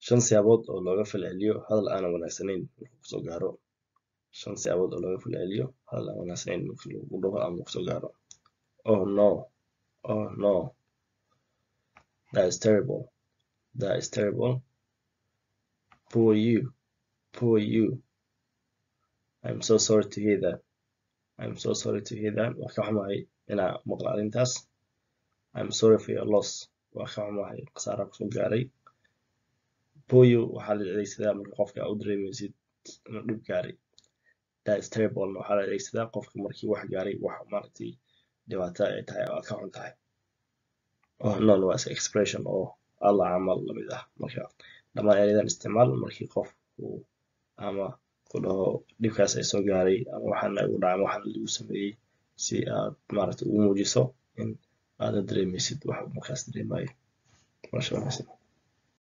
shan siyaabood oo looga falceliyo hadal aanan wanaagsanayn markuu kusoo gaaro shan siyaabood oo looga falceliyo hadal aan wanaagsanayn markii lagu dhaho ama kusoo gaaro oh no oh no that is terrible that is terrible poor you poor you I'm so sorry to hear that I'm so sorry to hear that waa ka xumahay inaa maqla arrintaas I'm sorry for your loss waa ka xumahay khasaaraha kusoo gaaray poyo waxaa la adeegsadaa marka qofka aa u dareemaysid inuu dhib gaaray that is terrible waxaa la adeegsadaa qofka markii wax gaaray wax maaragtay dhibaato ay tahay oo aad ka xun tahay oh non waa is expression oo alla camal lamid ah marka dhammaan erayadan isticmaal markii qof uu ama ku dhaho dhibkaas ay soo gaaray ama waxaana igu dhacay ama waxaana lagu sameeyey si aad maaragtay ugu muujiso in aada dareemaysid wax markaas dareemayo masha Allah